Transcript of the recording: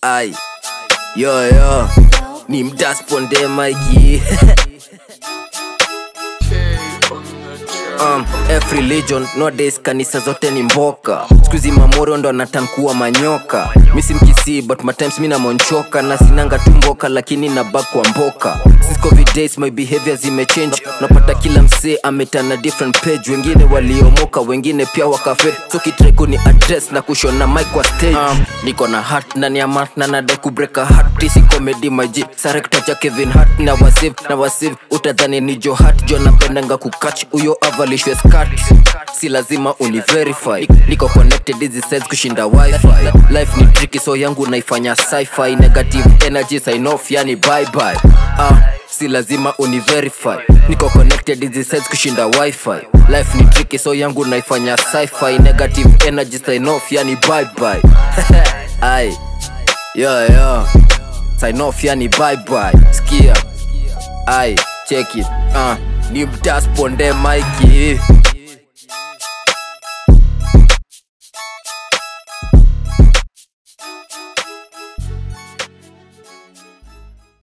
ai yo yo ni mdasponde maiki um, F religion nowadays kanisa zote ni mboka skuizi mamoro ndo anatankuwa manyoka misi mkisii but matimes mi namonchoka na sinanga tu mboka lakini nabak kwa mboka Since covid days my behavior zimechange napata kila msee ametana different page wengine waliomoka wengine pia wakafe so kitreko ni address na kushona mic kwa stage um, niko na hat ndani ya mat na nadai kubreka hat isi comedy maji sarekta cha kevin hart na wasiv na wasiv utadhani ni jo hat jo napendanga kukach uyo avalishwe skat si lazima univerify niko connected hizi sides kushinda wifi life ni tricky so yangu naifanya sci-fi negative energy sign off yani bye bye ah si lazima univerify niko connected hizi sides kushinda wifi life ni tricky so yangu naifanya sci-fi negative energy sign off yani bye bye ai yo yo sign off yani bye bye skia ai check it uh, ni mtasponde maiki